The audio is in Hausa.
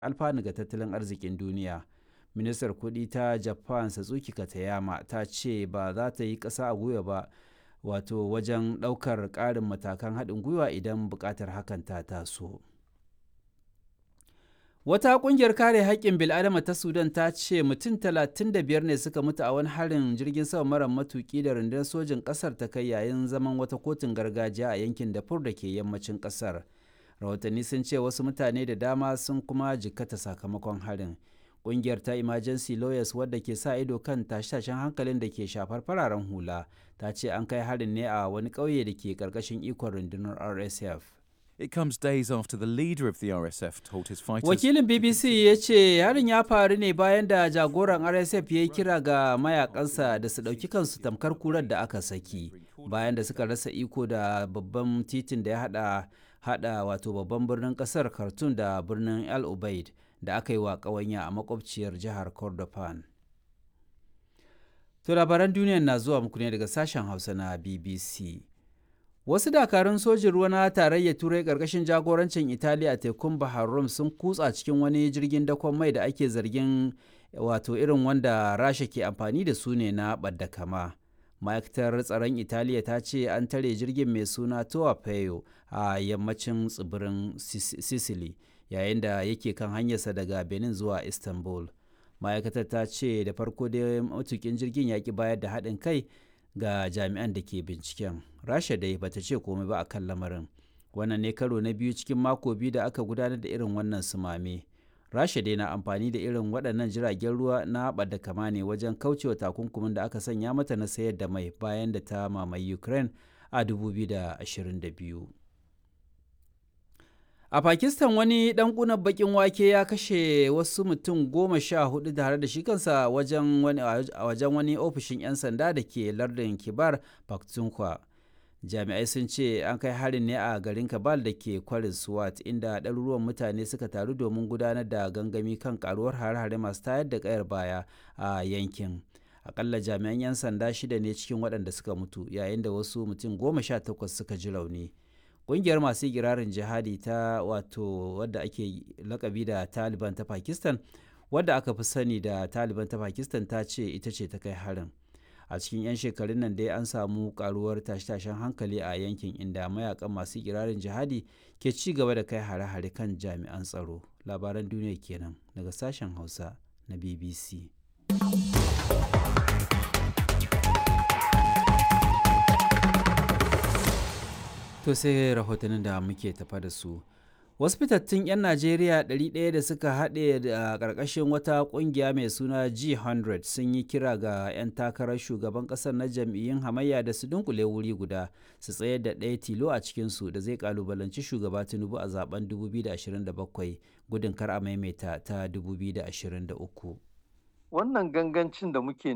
alfanu ga tattalin arzikin duniya ministar kudi ta japan satsuki katayama ta ce ba za ta yi ƙasa a gwiwa ba wato wajen ɗaukar ƙarin matakan haɗin gwiwa idan buƙatar hakan ta taso wata ƙungiyar kare haƙƙin bil'adama ta sudan ta ce mutum 35 ne suka mutu a wani harin jirgin sama mara matuƙi da rundunar sojin ƙasar ta kai yayin zaman wata kotun gargajiya a yankin dafur da ke yammacin ƙasar rahotanni sun ce wasu mutane da dama sun kuma jikkata sakamakon harin ƙungiyar ta emergency lawyers wadda ke sa ido kan tashe-tashen hankalin da ke shafar fararen hula ta ce an kai harin ne a wani ƙauye da ke ƙarƙashin ikon rundunar rsf It comes days after the leader of the RSF told his fighters. wakilin bbc ya ce harin ya faru ne bayan da jagoran rsf ya yi kira ga mayakansa da su ɗauki kansu tamkar kurar da aka saki bayan da suka rasa iko da babban titin da ya hada hada wato babban birnin kasar khartoum da birnin el ubaid da aka yi wa ƙawanya a makwabciyar jihar kordofan to labaran duniya na zuwa muku ne daga sashen hausa na bbc wasu dakarun sojin ruwa na tarayyar turai ƙarƙashin jagorancin italiya a tekun bahar rum sun kutsa cikin wani jirgin dakon mai da ake zargin wato irin wanda rasha ke amfani da su ne na ɓadda kama ma'aikatar tsaron italiya ta ce an tare jirgin mai suna toa peyo a yammacin tsibirin sicily yayin da yake kan hanyarsa daga benin zuwa istanbul ma'aikatar ta ce da farko dai matukin jirgin ya ki bayar da haɗin kai ga jami'an da ke binciken rasha dai bata ce komai ba a kan lamarin wannan ne karo na biyu cikin mako biyu da aka gudanar da irin wannan sumame rasha dai na amfani da irin waɗannan jiragen ruwa na da kama ne wajen kaucewa takunkumin da aka sanya mata na sayar da mai bayan da ta mamaye ukraine a 2022 a pakistan wani dan kunan bakin wake ya kashe wasu mutum goma sha hudu tare da shi kansa wajen wani, a wajen wani ofishin 'yan sanda da ke lardin kibar pakhtunkhwa jami'ai sun ce an kai harin ne a garin kabal da ke kwarin swat inda ɗaruruwan mutane suka taru domin gudanar da gangami kan karuwar hare-hare masu tayar da kayar baya a yankin akalla jami'an 'yan sanda shida ne cikin waɗanda suka mutu yayin da wasu mutum goma sha takwas suka ji rauni ƙungiyar masu girarin jihadi ta wato wadda ake lakabi da taliban ta pakistan wadda aka fi sani da taliban ta pakistan ta ce ita ce ta kai harin a cikin 'yan shekarun nan dai an samu karuwar tashe-tashen hankali a yankin inda mayakan masu kirarin jihadi ke ci gaba da kai hare-hare kan jami'an tsaro labaran duniya kenan daga sashen hausa na bbc to sai rahotannin da muke tafa da su wasu fitattun 'yan najeriya 100 da suka haɗe da ƙarƙashin wata ƙungiya mai suna g100 sun yi kira ga 'yan takarar shugaban ƙasar na jam'iyyun hamayya da su dunkule wuri guda su tsayar da ɗaya tilo a cikinsu da zai kalubalanci shugaba tinubu a zaben 2027 gudun kar a maimaita ta 2023 wannan gangancin da muke